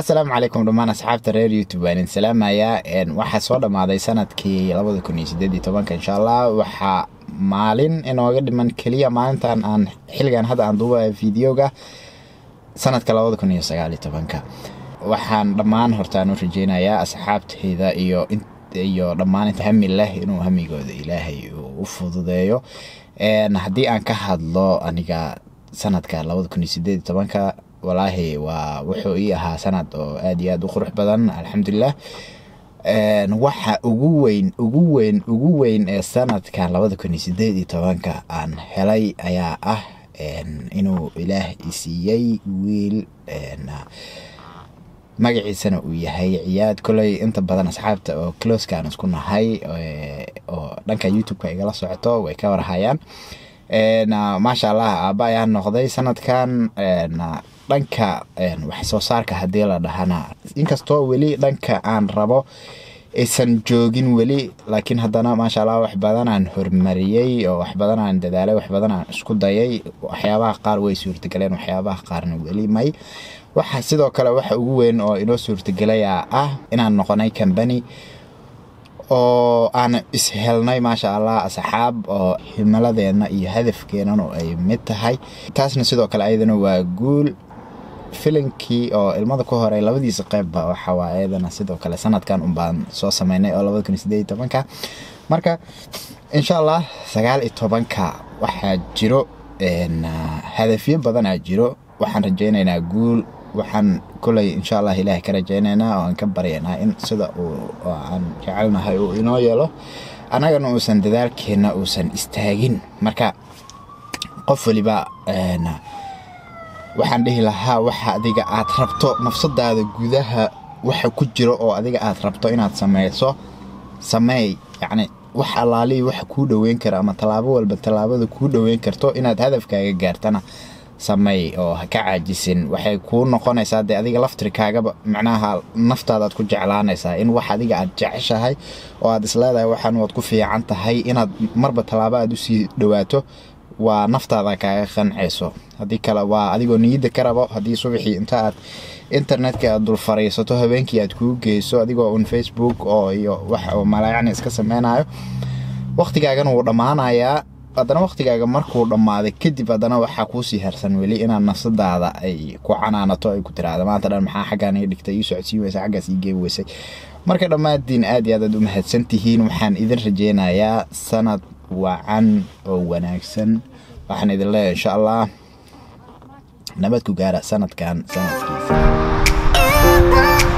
asalaamu calaykum dhammaan asxaabta reer youtube waan idin salaamayaa waxaa soo dhammaaday sanadkii labada kun iyo sideed iyo tobanka insha allah waxaa maalin inooga dhiman keliya maalintan aan xilligan hadda aan duubayo videoga sanadka labada kun iyo sagaal iyo tobanka waxaan dhammaan hortaan u rajeynayaa asxaabteyda iyo iyo dhammaan inta hami leh inuu hamigooda ilaahay u fududeeyo haddii aan ka hadlo aniga sanadka labada kun iyo sideed iyo tobanka walaahi waa wuxuu ii ahaa sanad oo aad iyo aad u qurux badan alxamdulilah waxa ugu weyn ugu weyn ugu weyn ee sanadka labada kun iyo sideed iyo tobanka aan helay ayaa ah inuu ilaah isiiyey wiil magaciisana uu yahay ciyaad koley inta badan asxaabta oo closekaan isku nahay oo dhanka youtube-ka igala socoto way ka warhayaan maasha allah aaba ayaa noqday sanadkan dhanka wax soo saarka haddii la dhahana inkastoo weli dhanka aan rabo aysan joogin weli laakiin haddana maasha allah wax badanaan hormariyey oo wax badanaan dadaalay wax badanaan isku dayay waxyaabaha qaar way suurtagaleen waxyaabaha qaarna weli may waxa sidoo kale waxa ugu weyn oo inoo suurtagelaya ah inaan noqonay combany oo aan ishelnay maasha allah asxaab oo himiladeenna iyo hadafkeenanu ay mid tahay taasna sidoo kale ayadana waa guul filinkii oo ilmada ku horey labadiisa qeybba waxawaa ayadana sidoo kale sanadkan unbaan soo sameynay oo labada kun iyo sideed iyo tobanka marka insha allah sagaal iyo tobanka waxaa jiro hadafyo badanaa jiro waxaan rajeynaynaa guul waxaan koley insha allah ilaahay ka rajeynaynaa oo aan ka baryaynaa in sida uu aan jecelnahay uu inoo yeelo annagana uusan dadaalkeenna uusan istaagin marka qof waliba waxaan dhihi lahaa waxa adiga aad rabto nafsadaada gudaha waxa ku jiro oo adiga aad rabto inaad sameyso sameey yacni wax allaalihii waxa kuu dhoweyn kara ama tallaabo walba tallaabada kuu dhoweyn karto inaad hadafkaaga gaartana sameey oo ha ka caajisin waxay kuu noqonaysaa dee adiga laftirkaagaba macnaha naftaadaad ku jeclaanaysaa in wax adiga aad jeceshahay oo aad isleedahay waxaan waad ku fiican tahay inaad marba tallaabo aad usii dhowaato waa naftaada kaaga qancayso haddii kale waa adigoo niyadda ka rabo haddii subaxii inta aad internetka aad dul fariisato habeenkii aad kuu geyso adigoo un facebook oo iyo wax oo malaayacni iska sameynayo wakhtigaagana wuu dhammaanayaa haddana wakhtigaaga markuu dhammaaday kadib haddana waxaa kuusii harsan weli inaad nafsadaada ay ku canaanato ay ku tiraahda maanta dhan maxaa xaggaan ii dhigtay ii socodsiin weysa xaggaas ii geebi weysay marka dhammaantiin aad iyo aad aad u mahadsan tihiin waxaan idin rajeynayaa sanad wacan oo wanaagsan waxaan idin leeyahay insha allah nabad ku gaara sanadkan sanadkiisa